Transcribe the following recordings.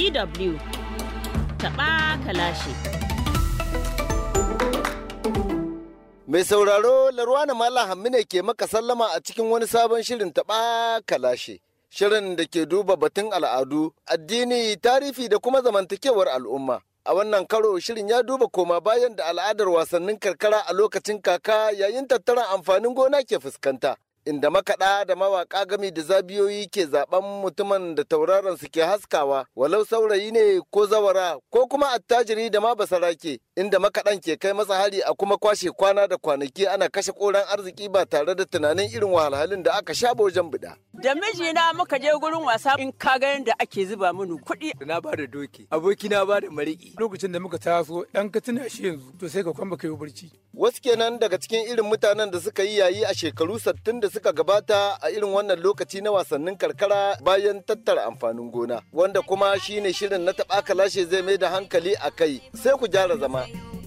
DW taɓa kalashi. Mai sauraro Larwana Malam Hammi ne ke maka sallama a cikin wani sabon shirin taɓa kalashe. Shirin da ke duba batun al'adu, addini, tarihi da kuma zamantakewar al'umma. A wannan karo shirin ya duba koma bayan da al'adar wasannin karkara a lokacin kaka yayin tattaran amfanin gona ke fuskanta. Inda makaɗa da mawaƙa gami da zabiyoyi ke zaben mutumin da tauraron su ke haskawa, walau saurayi ne ko zawara ko kuma attajiri da ma basarake, inda makaɗan ke kai masa hari a kuma kwashe kwana da kwanaki ana kashe koran arziki ba tare da tunanin irin wahalhalun da aka sha wajen bida. Da mijina muka je gurin wasa in ka ga yadda ake zuba mini kuɗi. Na ba da doki, aboki na ba da mariki. Lokacin da muka taso ɗan ka tuna shi yanzu to sai ka kwamba kai barci. Wasu kenan daga cikin irin mutanen da suka yi yayi a shekaru sattin da suka gabata a irin wannan lokaci na wasannin karkara bayan tattara amfanin gona. Wanda kuma shine shirin na taɓa kalashe zai mai da hankali a kai sai ku gyara zama.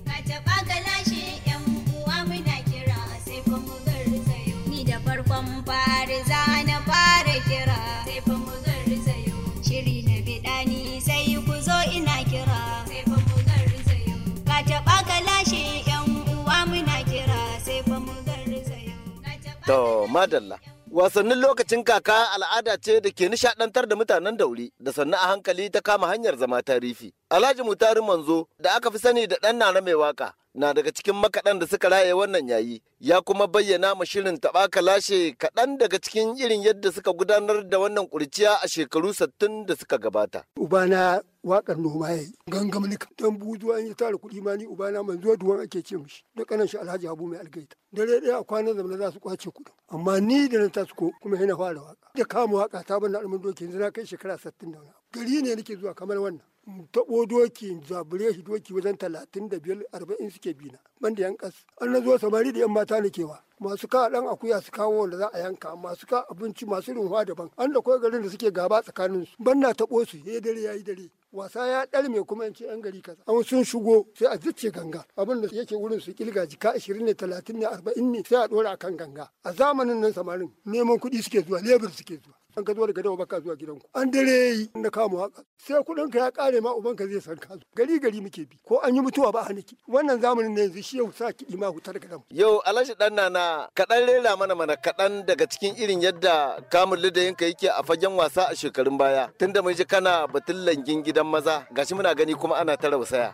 farkon fari za na fara kira sai fa mu garzayo shiri na bidani sai ku zo ina kira sai fa mu garzayo ka taɓa ka lashe yan uwa muna kira sai fa mu garzayo To madalla. Wasannin lokacin kaka al'ada ce da ke nishadantar da mutanen dauri da sannu a hankali ta kama hanyar zama tarifi. Alhaji Mutari Manzo da aka fi sani da ɗan nana mai waka na daga cikin makaɗan da suka raye wannan yayi ya kuma bayyana ma shirin taɓaka lashe kaɗan daga cikin irin yadda suka gudanar da wannan ƙurciya a shekaru sattin da suka gabata. Ubana wakar noma ya yi gangam nika dan buzuwa in ya tara kuɗi ma ni ubana manzo duwan ake ce mishi da kanan shi Alhaji Abu mai algaita dare ɗaya a kwanan zamana za su kwace kuɗin amma ni da na tasu ko kuma yana fara waka da kama waka ta bana almin doki yanzu na kai shekara sattin da wani gari ne nake zuwa kamar wannan taɓo doki zabure shi doki wajen talatin da biyar arba'in suke bina banda yan ƙas an na zo samari da yan mata na kewa masu ka ɗan akuya su kawo wanda za a yanka masu ka abinci masu rinwa daban an da kawai garin da suke gaba tsakanin su ban na taɓo su ya dare ya yi dare wasa ya ɗarme kuma in ce yan gari kaza an sun shigo sai a zuce ganga abin da yake wurin su kilga jika ashirin ne talatin ne arba'in ne sai a ɗora akan ganga a zamanin nan samarin neman kuɗi suke zuwa lebur suke zuwa an ka zo daga dawa baka zuwa gidanku an dare yi na kama waka sai kuɗin ka ya ƙare ma ubanka zai san ka gari gari muke bi ko an yi mutuwa ba a niki wannan zamanin ne yanzu shi yau sa kiɗi ma hutar ga damu. Yau Alhaji ɗan nana kaɗan rera mana mana kaɗan daga cikin irin yadda kamun lidayinka yake a fagen wasa a shekarun baya tunda mun ji kana batun langin gidan maza gashi muna gani kuma ana ta rausaya.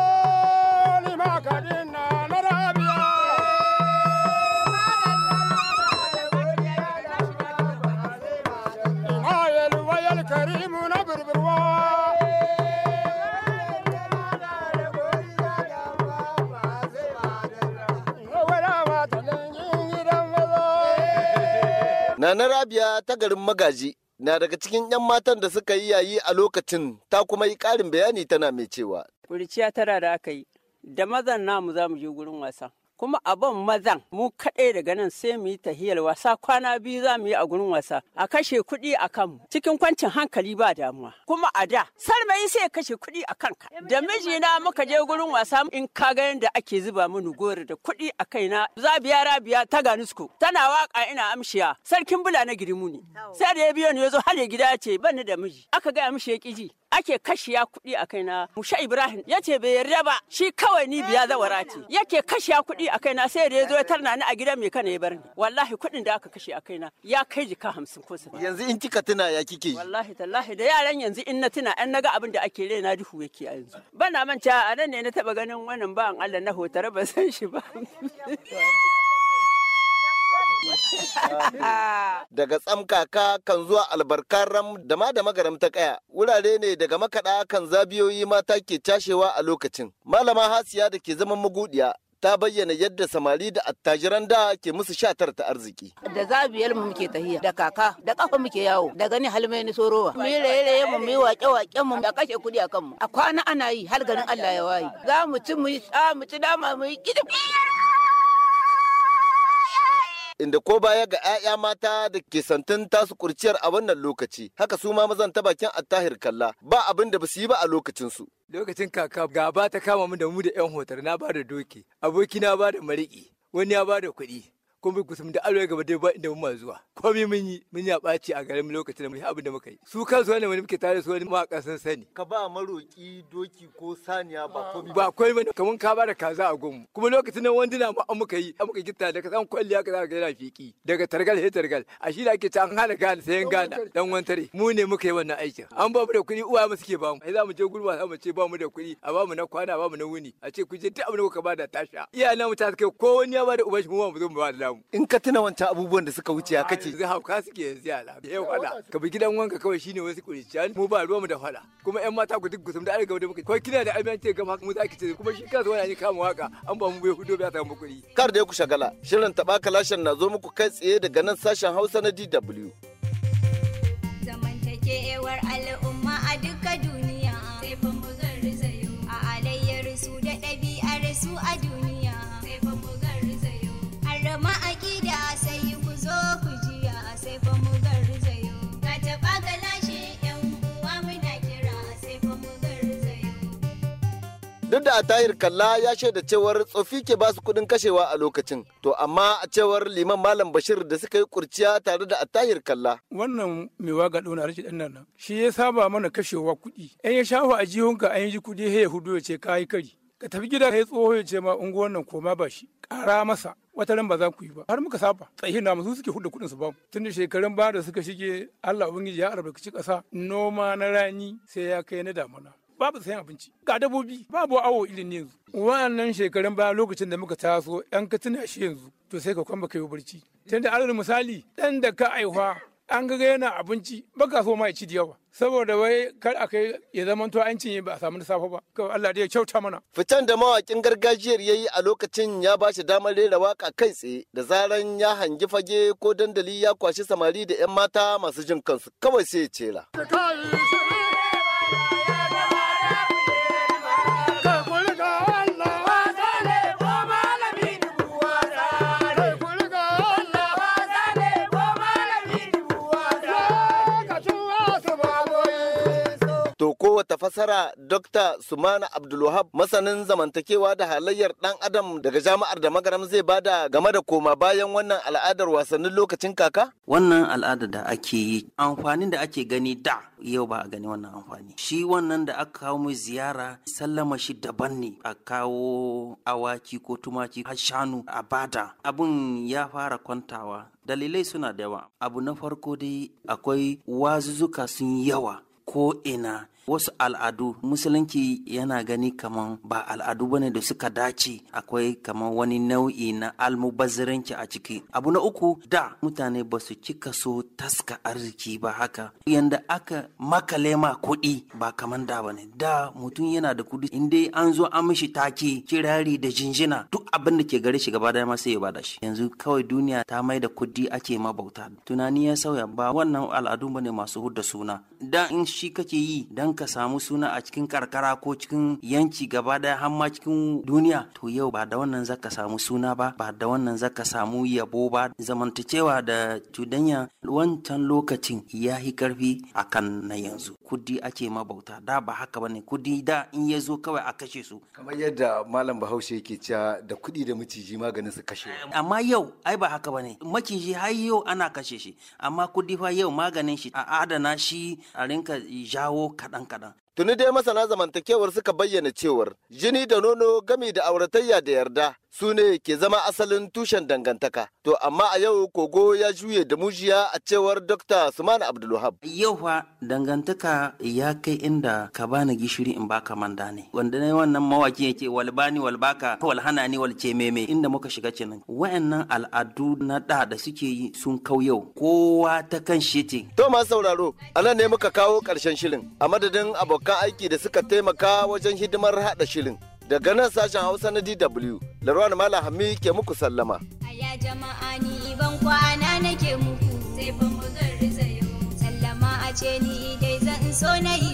Nana Rabia ta garin Magaji na daga cikin 'yan matan da suka yi yayi a lokacin ta kuma yi ƙarin bayani tana mai cewa. Kuriciya tara da aka yi, da mazan namu za mu je gurin wasa. Kuma abin mazan mu kaɗai daga nan sai mu yi tahiyar wasa kwana biyu za mu yi a gurin wasa a kashe kuɗi a kanmu cikin kwancin hankali ba damuwa kuma a da sarmayi sai kashe kuɗi a kanka da mijina muka je gurin wasa in ka ga yadda ake zuba mini gori da kuɗi a kaina zabiya rabiya ta ganusko tana waka ina amshiya sarkin bula na girimu ne sai da ya biyo ni ya zo har ya gida ya ce ban ni da miji aka gaya mishi ya ƙiji ake kashiya kuɗi a kaina musha ibrahim ya ce bai yarda ba shi kawai ni biya zawara ce yake kashiya kuɗi a kaina sai da ya zo ya tarna ni a gidan mai kana ya bar ni wallahi kuɗin da aka kashe a kaina ya kai jika hamsin ko sittin Yanzu in kika tuna ya kike yi. wallahi tallahi da yaran yanzu in na tuna an naga abin da ake raina duhu yake a yanzu bana manta a nan ne na taba ganin wannan ba'an Allah na hotare ba san shi ba Daga tsamkaka kan zuwa albarkaram da ma da magaram ta kaya wurare ne daga makaɗa kan zabiyoyi mata ke cashewa a lokacin. Malama Hasiya da ke zaman magudiya ta bayyana yadda samari da attajiran da ke musu shatar ta arziki. da zabiyar mu muke tahiya da kaka da kafa muke yawo da gani halmai ni sorowa mu yi raye mu mu yi waƙe waƙen mu da kashe kuɗi a kanmu a kwana ana yi har garin Allah ya waye za mu ci mu yi tsa mu ci dama mu yi kidi Inda ko baya ga 'ya'ya mata da ke santin tasu kurciyar a wannan lokaci, haka su ma mazan ta bakin attahir kalla ba abin da ba su yi ba a lokacinsu. Lokacin kaka gaba ta kama mu da mu da 'yan hotar na ba da doki, aboki na ba da mariki, wani ya ba da kuɗi. kuma kusum da alwai gaba dai ba inda mun zuwa komai mun yi mun ya ɓaci a garin lokacin da mun yi abin da muka yi su kansu wani wani muke tare su wani mawaƙa sun sani ka ba maroki doki ko saniya ba komai ba komai bane kaman ka bada kaza a gunmu kuma lokacin nan wanduna ma an muka yi an muka gitta daga san kwalliya ka zaka ga yana fiki daga targal he targal a shi da ake ta an hana gane sayan gana dan wantare mu ne muka yi wannan aikin an ba mu da kuɗi uwa mu suke ba mu ai za mu je gurba za mu ce ba mu da kuɗi a ba mu na kwana a ba mu na wuni a ce ku je duk abin da kuka bada tasha iyayen mu ta kai ko wani ya bada uban shi mu ma mu zo mu ba da namu in ka tuna wancan abubuwan da suka wuce ya kace yanzu hauka suke yanzu yara yau fada ka bi gidan wanka kawai shine wasu kuriciya mu ba ruwa mu da fada kuma yan mata ku duk gusum da arewa da muka ko kina da almiyan ce gama mu za ki ce kuma shi kansa wani ne kama waka an ba mu bai hudo bai samu kuɗi kar da ku shagala shirin taɓa kalashin na zo muku kai tsaye daga nan sashen hausa na dw zamantakewar al'umma a duka duniya sai fa mu garzayo a alayyar su da ɗabi'ar su a duniya sai fa mu garzayo har da ma'aƙida sai ku zo ku jiya sai fa mu garzayo ka taɓa ka lashe yan uwa muna kira sai fa mu garzayo duk da a tahir kalla ya shaida cewar tsofi ke basu kuɗin kashewa a lokacin to amma a cewar liman malam bashir da suka yi kurciya tare da a tahir kalla wannan mai waga ɗauna rashin ɗan nan shi ya saba mana kashewa kuɗi in ya shafa a jihunka an yi kuɗi ya hudu ya ce ka yi kari ka tafi gida ka yi tsoho ya ce ma unguwan nan koma ba shi ƙara masa wata ran ba za ku yi ba har muka saba tsayi na su suke hudu kuɗin su ba tun da shekarun ba da suka shige Allah ubangiji ya albarkaci ƙasa noma na rani sai ya kai na damuna babu sayan abinci ga dabobi babu awo irin yanzu wannan shekarun baya lokacin da muka taso yan ka tuna shi yanzu to sai ka kwamba kai barci tunda alal misali dan da ka aihuwa an ga yana abinci baka so ma ya ci da yawa saboda wai kar a kai ya zama to an cinye ba a samu na safe ba kawai Allah dai ya kyauta mana Fitan da mawakin gargajiyar ya yi a lokacin ya ba shi damar rera waka kai tsaye da zaran ya hangi fage ko dandali ya kwashi samari da 'yan mata masu jin kansu kawai sai ya cela. To kowace fasara Dr. Sumana Abdulwahab masanin zamantakewa da halayyar ɗan adam daga jami'ar da magaram zai bada game da koma bayan wannan al'adar wasannin lokacin kaka? wannan al'ada da ake yi amfanin da ake gani da yau ba a gani wannan amfani shi wannan da aka kawo mai ziyara sallama shi daban ne a kawo awaki ko tumaki har shanu a bada abun ya fara kwantawa dalilai suna da yawa abu na farko dai akwai wazuzzuka sun yawa ko ina wasu al'adu musulunci yana gani kaman ba al'adu bane da suka dace akwai kaman wani nau'i na almubazziranci a ciki abu na uku da mutane ba su cika so taska arziki ba haka yanda aka makale ma kuɗi ba kaman da bane da mutum yana da kuɗi in dai an zo an mishi take kirari da jinjina duk abin da ke gare shi gaba daya ma sai ya bada shi yanzu kawai duniya ta mai da kuɗi ake mabauta tunani ya sauya ba wannan al'adu bane masu hudda suna da in shi kake yi dan ka samu suna a cikin karkara ko cikin yanki gaba daya har ma cikin duniya to yau ba da wannan zaka samu suna ba ba da wannan zaka samu yabo ba zamantacewa da cudanya wancan lokacin ya yi karfi akan na yanzu kudi ake mabauta da ba haka bane kudi da in ya zo kawai a kashe su Kamar yadda Malam Bahaushe yake cewa da kuɗi da maciji maganin su kashe. amma yau ai ba haka bane maciji har yau ana kashe shi amma kudi fa yau maganin shi a adana shi a rinka jawo kaɗan kaɗan Tuni dai masana zamantakewar suka bayyana cewar jini da nono gami da auratayya da yarda su ne ke zama asalin tushen dangantaka. To amma a yau kogo ya juye da mujiya a cewar Dr. Suman Abdulwahab. yau fa dangantaka ya kai inda ka bani gishiri in baka manda ne wanda ne wannan mawaki yake wal bani wal baka wal hana ni wal ce meme inda muka shiga kenan wayannan al'adu na da da suke yi sun kau yau kowa ta kan shi ce To masu sauraro, a nan ne muka kawo ƙarshen shirin a madadin abokan aiki da suka taimaka wajen hidimar haɗa shirin. Daga nan sashen Hausa na DW, Larwan Malam Hami ke muku sallama. Aya jama'a ni ban kwana nake muku sai fa mu garzayo sallama a ce ni dai zan so na yi